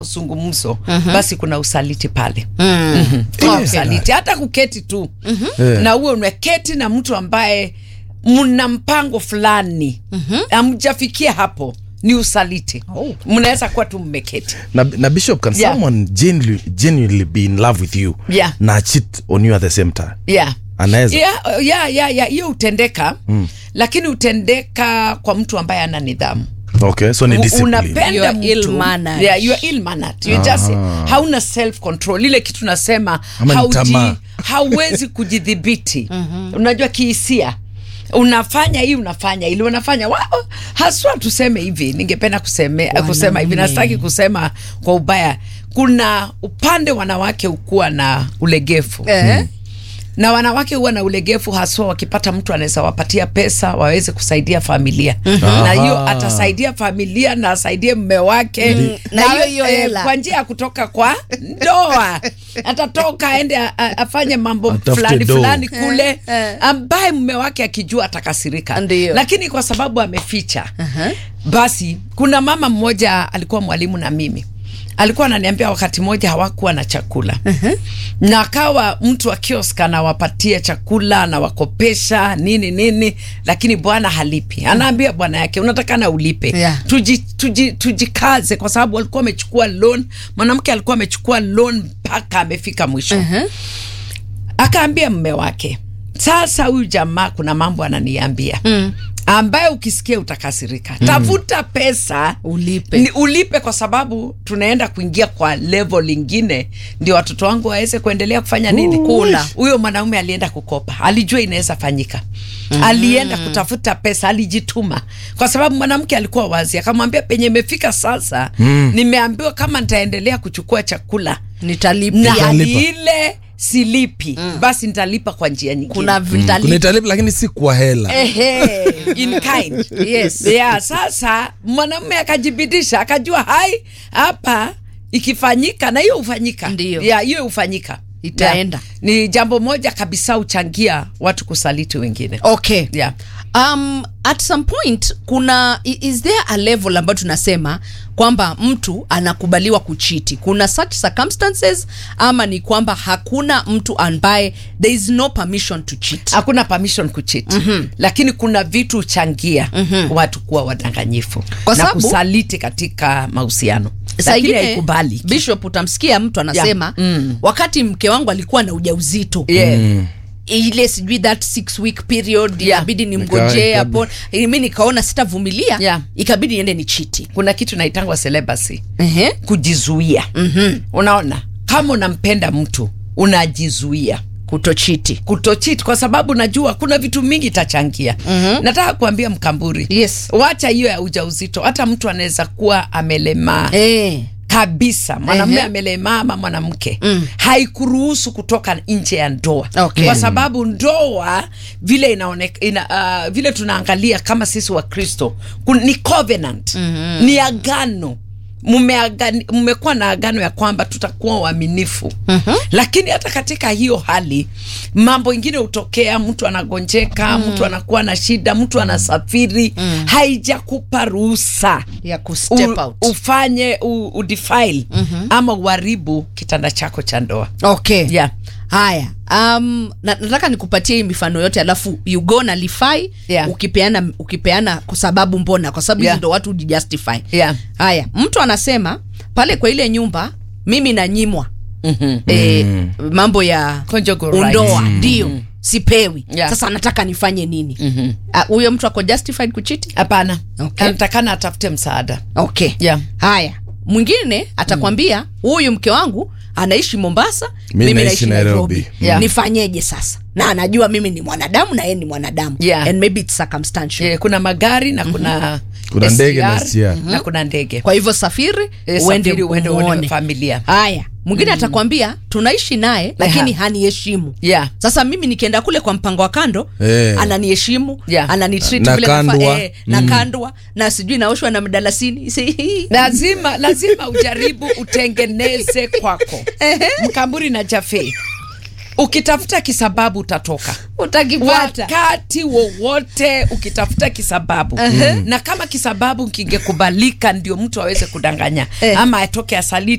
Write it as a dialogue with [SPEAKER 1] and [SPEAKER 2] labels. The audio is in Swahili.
[SPEAKER 1] mazungumzo basi kuna usaliti pale
[SPEAKER 2] Mm.
[SPEAKER 1] kuna
[SPEAKER 2] Okay.
[SPEAKER 1] usaliti hata kuketi tu
[SPEAKER 3] Eh.
[SPEAKER 1] na uwe umeketi na mtu ambaye mna mpango fulani amjafikia hapo ni usaliti
[SPEAKER 2] Oh.
[SPEAKER 1] mnaweza kuwa tu mmeketi
[SPEAKER 3] na, na bishop can
[SPEAKER 1] Yeah.
[SPEAKER 3] someone genuinely, genuinely be in love with you
[SPEAKER 1] Yeah.
[SPEAKER 3] na cheat on you at the same time
[SPEAKER 1] yeah.
[SPEAKER 3] anaweza
[SPEAKER 1] yeah, yeah, yeah, yeah. hiyo hutendeka lakini hutendeka kwa mtu ambaye ana nidhamu
[SPEAKER 3] okay so ni
[SPEAKER 1] U-
[SPEAKER 3] discipline
[SPEAKER 1] unapenda
[SPEAKER 2] You are
[SPEAKER 1] mtu
[SPEAKER 2] ill-mannered.
[SPEAKER 1] yeah, you are ill-mannered. You just hauna self control ile kitu nasema
[SPEAKER 3] Ama ni
[SPEAKER 1] hauji,
[SPEAKER 3] tamaa.
[SPEAKER 1] hauwezi kujidhibiti unajua kihisia unafanya hii unafanya ili unafanya wa- haswa tuseme hivi ningependa kuseme, kusema hivi
[SPEAKER 2] Wanaume.
[SPEAKER 1] nastaki kusema kwa ubaya kuna upande wanawake ukuwa na ulegevu
[SPEAKER 2] Eh?
[SPEAKER 1] na wanawake huwa na ulegevu haswa wakipata mtu anaweza wapatia pesa waweze kusaidia familia na hiyo
[SPEAKER 3] Aha.
[SPEAKER 1] atasaidia familia na asaidie mme wake
[SPEAKER 2] Na hiyo hiyo
[SPEAKER 1] eh,
[SPEAKER 2] hela.
[SPEAKER 1] kwa njia ya kutoka kwa ndoa atatoka aende a- a- afanye mambo
[SPEAKER 3] Atafute
[SPEAKER 1] fulani
[SPEAKER 3] doo.
[SPEAKER 1] fulani kule
[SPEAKER 2] Eh, eh.
[SPEAKER 1] ambaye mme wake akijua atakasirika
[SPEAKER 2] Ndiyo.
[SPEAKER 1] lakini kwa sababu ameficha
[SPEAKER 2] Aha.
[SPEAKER 1] basi kuna mama mmoja alikuwa mwalimu na mimi alikuwa ananiambia wakati mmoja hawakuwa na chakula na akawa mtu wa kiosk anawapatia chakula anawakopesha nini nini lakini bwana halipi anaambia bwana yake unatakana ulipe
[SPEAKER 2] Yeah.
[SPEAKER 1] tuji, tuji, tujikaze kwa sababu alikuwa amechukua loan mwanamke alikuwa amechukua loan mpaka amefika mwisho
[SPEAKER 2] Mhm.
[SPEAKER 1] akaambia mme wake sasa huyu jamaa kuna mambo ananiambia mm. ambaye ukisikia utakasirika tafuta pesa
[SPEAKER 2] Ulipe.
[SPEAKER 1] ni ulipe kwa sababu tunaenda kuingia kwa level lingine ndio watoto wangu waweze kuendelea kufanya nini
[SPEAKER 2] Kula.
[SPEAKER 1] huyo mwanaume alienda kukopa alijua inaweza fanyika alienda kutafuta pesa alijituma kwa sababu mwanamke alikuwa wazi akamwambia penye imefika sasa nimeambiwa kama nitaendelea kuchukua chakula na
[SPEAKER 2] nitalipia
[SPEAKER 3] Utalipa.
[SPEAKER 1] hali ile silipi basi nitalipa kwa njia nyingine
[SPEAKER 2] kuna
[SPEAKER 3] kuna
[SPEAKER 2] vitalipa
[SPEAKER 3] italipa lakini si kwa hela
[SPEAKER 1] Ehe, in kind
[SPEAKER 2] Yes.
[SPEAKER 1] yeah, sasa mwanamume akajibidisha akajua hai hapa ikifanyika na hiyo hufanyika
[SPEAKER 2] Ndiyo.
[SPEAKER 1] yeah, hiyo hufanyika
[SPEAKER 2] Itaenda.
[SPEAKER 1] yeah. ni jambo moja kabisa huchangia watu kusaliti wengine
[SPEAKER 2] okay
[SPEAKER 1] yeah.
[SPEAKER 2] um, at some point kuna i- is there a level ambayo tunasema kwamba mtu anakubaliwa kuchiti kuna such circumstances ama ni kwamba hakuna mtu ambaye there is no permission to cheat
[SPEAKER 1] hakuna permission kuchiti lakini kuna vitu huchangia watu kuwa wadanganyifu
[SPEAKER 2] Kwa
[SPEAKER 1] na
[SPEAKER 2] sababu-
[SPEAKER 1] kusaliti katika mahusiano
[SPEAKER 2] Saa
[SPEAKER 1] lakini
[SPEAKER 2] ingine,
[SPEAKER 1] haikubali
[SPEAKER 2] bishop utamsikia mtu anasema
[SPEAKER 1] Yeah. Mm.
[SPEAKER 2] wakati mke wangu alikuwa na ujauzito
[SPEAKER 1] yeah.
[SPEAKER 2] ile sijui that six week period
[SPEAKER 1] Yeah.
[SPEAKER 2] inabidi
[SPEAKER 3] Nika-
[SPEAKER 2] nimngojee
[SPEAKER 3] ika-
[SPEAKER 2] hapo mi nikaona sitavumilia
[SPEAKER 1] Yeah.
[SPEAKER 2] ikabidi niende ni chiti
[SPEAKER 1] kuna kitu naitangwa celibacy
[SPEAKER 2] Ehe.
[SPEAKER 1] kujizuia unaona kama unampenda mtu unajizuia
[SPEAKER 2] kutochiti
[SPEAKER 1] kutochit kwa sababu najua kuna vitu mingi itachangia nataka kuambia mkamburi
[SPEAKER 2] Yes.
[SPEAKER 1] wacha hiyo ya ujauzito hata mtu anaweza kuwa amelemaa
[SPEAKER 2] eh.
[SPEAKER 1] kabisa mwanamume
[SPEAKER 2] Ehe.
[SPEAKER 1] amelemaa ama mwanamke haikuruhusu kutoka nje ya ndoa
[SPEAKER 2] Okay.
[SPEAKER 1] kwa sababu ndoa vile inaoneka, ina, uh, vile tunaangalia kama sisi wa kristo kun- ni covenant ni agano Mmeagani- mmekuwa na agano ya kwamba tutakuwa waaminifu lakini hata katika hiyo hali mambo ingine hutokea mtu anagonjeka mtu anakuwa na shida mtu anasafiri haijakupa ruhusa
[SPEAKER 2] ya kustep
[SPEAKER 1] u,
[SPEAKER 2] out
[SPEAKER 1] ufanye u, udefile ama uharibu kitanda chako cha ndoa
[SPEAKER 2] okay
[SPEAKER 1] yeah.
[SPEAKER 2] haya um, na, nataka nikupatie hii mifano yote alafu you go na lify
[SPEAKER 1] Yeah.
[SPEAKER 2] ukipeana ukipeana kwa sababu mbona kwa sababu hizi
[SPEAKER 1] Yeah.
[SPEAKER 2] ndo watu hujijustify
[SPEAKER 1] Yeah.
[SPEAKER 2] haya mtu anasema pale kwa ile nyumba mimi nanyimwa
[SPEAKER 1] mm-hmm.
[SPEAKER 2] e, mambo ya
[SPEAKER 1] Conjugal rights.
[SPEAKER 2] undoa ndio sipewi
[SPEAKER 1] Yeah.
[SPEAKER 2] sasa nataka nifanye nini Ah, huyo mtu ako justified kuchiti
[SPEAKER 1] hapana
[SPEAKER 2] Okay.
[SPEAKER 1] anatakana atafute msaada
[SPEAKER 2] okay
[SPEAKER 1] Yeah.
[SPEAKER 2] haya mwingine atakwambia huyu mke wangu anaishi mombasa
[SPEAKER 3] Mi
[SPEAKER 2] mimi
[SPEAKER 3] naishi
[SPEAKER 2] naishi
[SPEAKER 3] Nairobi.
[SPEAKER 2] nairobi
[SPEAKER 1] Yeah.
[SPEAKER 2] nifanyeje sasa na anajua mimi ni mwanadamu na yeye ni mwanadamu
[SPEAKER 1] Yeah.
[SPEAKER 2] and maybe it's circumstantial
[SPEAKER 1] yeah, kuna magari na kuna
[SPEAKER 3] Kuna ndege na
[SPEAKER 1] SGR,
[SPEAKER 3] SGR.
[SPEAKER 1] na kuna ndege
[SPEAKER 2] kwa hivyo safiri
[SPEAKER 1] Eh,
[SPEAKER 2] uende
[SPEAKER 1] safiri uende uone
[SPEAKER 2] umuone.
[SPEAKER 1] familia.
[SPEAKER 2] haya mwingine atakwambia tunaishi naye lakini
[SPEAKER 1] Aha.
[SPEAKER 2] haniheshimu
[SPEAKER 1] Yeah.
[SPEAKER 2] sasa mimi nikienda kule kwa mpango wa kando
[SPEAKER 3] Eh.
[SPEAKER 2] ananiheshimu
[SPEAKER 1] Yeah.
[SPEAKER 2] ananitreat
[SPEAKER 3] Na
[SPEAKER 2] vile nafaa,
[SPEAKER 3] kandwa.
[SPEAKER 2] eh, na kandwa na sijui naoshwa na mdalasini Si-
[SPEAKER 1] lazima lazima ujaribu utengeneze kwako mkamburi na jafe ukitafuta kisababu utatoka
[SPEAKER 2] utakipata
[SPEAKER 1] wakati wowote ukitafuta kisababu na kama kisababu kingekubalika ndio mtu aweze kudanganya
[SPEAKER 2] Eh.
[SPEAKER 1] ama atoke asaliti